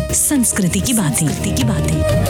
संस्कृति की बातें की बातें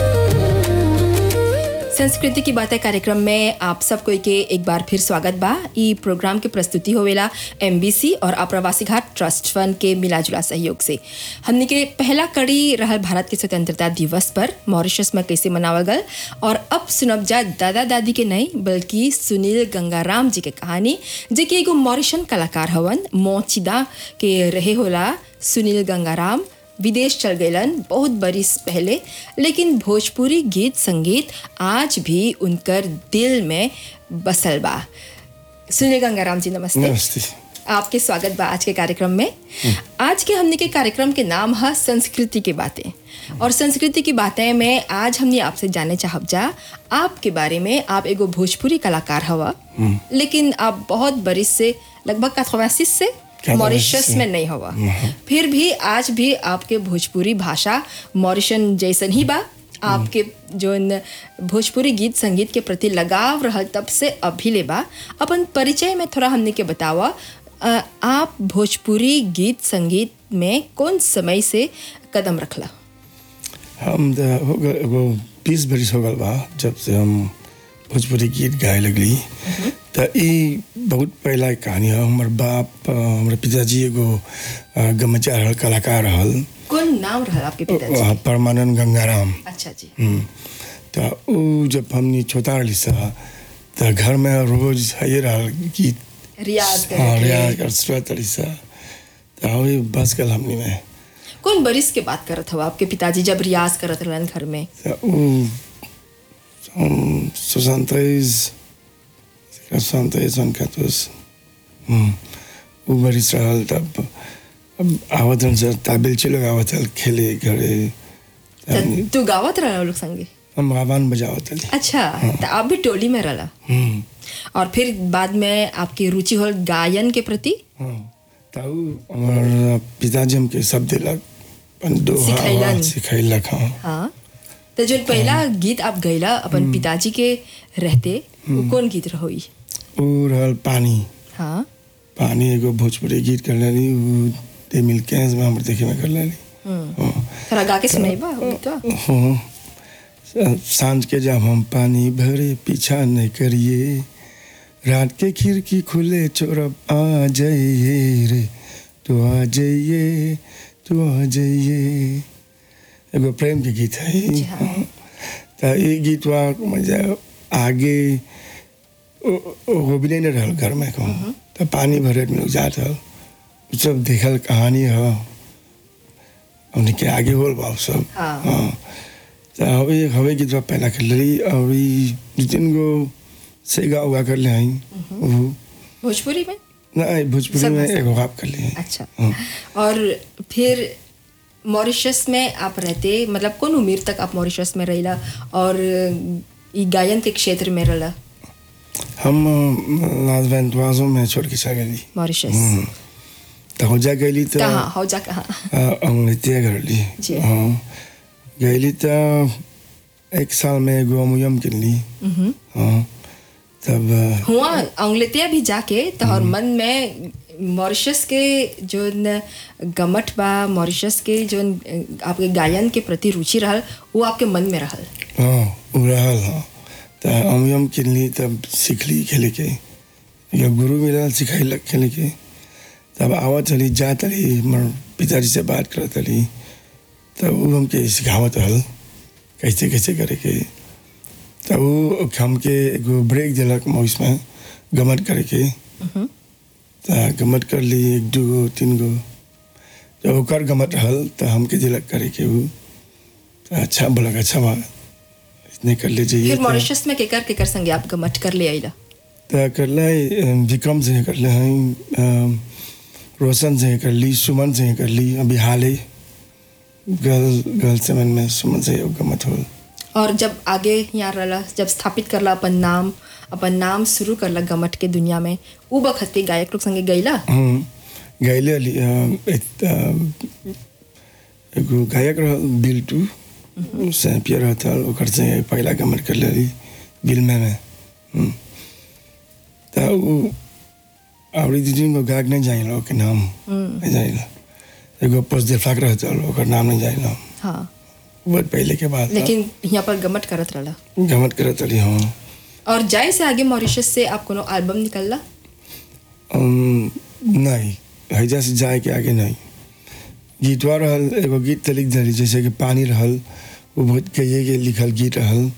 संस्कृति की बातें कार्यक्रम में आप सबको के एक बार फिर स्वागत बा ई प्रोग्राम के प्रस्तुति होवेला एमबीसी और आप्रवासी घाट ट्रस्ट फंड के मिलाजुला सहयोग से हमने के पहला कड़ी रहल भारत के स्वतंत्रता दिवस पर मॉरिशस में कैसे मनावल गल और अब सुनब जा दादा दादी के नहीं बल्कि सुनील गंगाराम जी के कहानी जे कि एगो मॉरिशन कलाकार हवन मोचिदा के रहे होला सुनील गंगाराम विदेश चल गलन बहुत बरिस पहले लेकिन भोजपुरी गीत संगीत आज भी उनकर दिल में बसल बा सुनील गंगाराम जी नमस्ते नमस्ते आपके स्वागत बा आज के कार्यक्रम में आज के हमने के कार्यक्रम के नाम है संस्कृति की बातें और संस्कृति की बातें में आज हमने आपसे जाने चाहब जा आपके बारे में आप एगो भोजपुरी कलाकार हवा लेकिन आप बहुत बरिस से लगभग कथवासीस से मॉरिशस में नहीं हुआ फिर भी आज भी आपके भोजपुरी भाषा मॉरिशन जैसन ही बा आपके जो न भोजपुरी गीत संगीत के प्रति लगाव रहल तब से अभी ले बा अपन परिचय में थोड़ा हमने के बतावा अ, आप भोजपुरी गीत संगीत में कौन समय से कदम रखला हम त हो गए एगो बीस बरिस हो गल बा जब से हम भोजपुरी गीत गाए लगली त ई बहुत पहला के कहानी है हमर बाप अ, हमर पिताजी एगो अ, गमचा रहल कलाकार रहल कौन नाम रहल आपके पिताजी अ, परमानंद गंगाराम अच्छा जी हम्म। त ऊ जब हमनी छोटा रहली सा त घर में रोज है रहल गीत रियाज हाँ करे रियाज कर सुरत रही सा त वही बस गल हमनी में कौन बरिस के बात करत हवा आपके पिताजी जब रियाज करत रहलन घर में Ja, o são 63, 63, 64. हम्म, ऊ बड़ी सरल तब अब आवत रहन सर ताबिल चलो आवत हल खेले घरे त तू गावत रहला लोग संगे हम आवान बजावत हल अच्छा तो आप भी टोली में रहला हम्म, और फिर बाद में आपकी रुचि हो गायन के प्रति हाँ ताऊ हमार पिताजी हमके सब दिलक अपन दोहा सिखैलन। आवाज सिखैलक हाँ हाँ तो जो पहला गीत आप गैला अपन पिताजी के रहते वो कौन गीत रहोई ऊ रहल पानी हाँ पानी एगो भोजपुरी गीत कर लेली ऊ ते मिल कैस में हमर देखे में कर लेली हाँ थोड़ा गा के सुनाइबा वो गीतवा हाँ। सांझ के जब हम पानी भरे पीछा नहीं करिए रात के खिड़की खुले चोरब आ जाइए रे तो आ जाइए तो आ जाइए एगो प्रेम के गीत है जी हाँ। तो ये गीतवा मजा आगे ओ- ओ- वो भी नहीं रहल घर में कहूँ तो पानी भरे में लोग जात हल उ सब देखल कहानी है हमने के आगे होल बा उ सब हाँ। हाँ तो हवे हवे गीतवा पहला कर ली और ई दू तीन गो सेगा उगा कर ले आई वो भोजपुरी में नहीं भोजपुरी सब में में एगो गाप कर लिए अच्छा हाँ। और फिर मॉरिशस में आप रहते मतलब कौन उम्र तक आप मॉरिशस में रहिला और ई गायन के क्षेत्र में रहला हम लाज वेंटवाजो में छोड़ के चल गई मॉरिशस तो हो जा गई तो कहाँ हो जा कहाँ अंग्रेतिया कर ली जी। हाँ गई तो एक साल में एगो अमुयम किन ली मम्म। हाँ तब अ, हुआ अंग्लेतिया भी जाके तोहर मन में मॉरिशस के जो न गमट बा मॉरिशस के जो न आपके गायन के प्रति रुचि रहल वो आपके मन में रहल हाँ उ रहल हाँ तो अमुयम किन ली तब सीख ली खेले के एगो गुरु मिलल सिखैलक खेले के तब आवत चली जात रही हमर पिताजी से बात करत रही तब वो हमके सिखावत रहल कैसे कैसे करे के तब वो हमके एगो ब्रेक दिलक मौस में गमट करे के तो गमट कर ली एक दू गो तीन गो जब ओकर गमट रहल तो हमके दिलक करे के वो तो अच्छा बोलक अच्छा बा इतने कर ले जाइए फिर मॉरिशस में केकर केकर संगे आप गमट कर ले आइला तो कर ले विक्रम से कर ले हैं रोशन से कर ली सुमन से कर ली अभी हाल ही गर्ल गर्ल से मन में सुमन से योग मत हो और जब आगे यहाँ रहला जब स्थापित करला अपन नाम अपन नाम शुरू करला गमट के दुनिया में उ बखत के गायक लोग संगे गईला हम्म, गैले अली अ, एक अ, एगो गायक रहल बिल्टू सैंपियर रहता ओकर से पहला गमन कर लेली बिलमे में हम्म। तो उ आवड़ी दीदी को गायक नहीं जाइल के नाम नहीं जाइल एगो पोस्टदेफाक रहता ओकर नाम नहीं जानी ना हाँ बहुत पहले के बाद लेकिन यहाँ पर गमट करत रहला गमत करत रही हाँ और जाए से आगे मॉरिशस से आप कोनो एल्बम निकलला अम, नहीं हैजा से जाए के आगे नहीं गीतवा रहल एगो गीत त लिख दिली जैसे कि पानी रहल वो बहुत कहिए के लिखल गीत रहल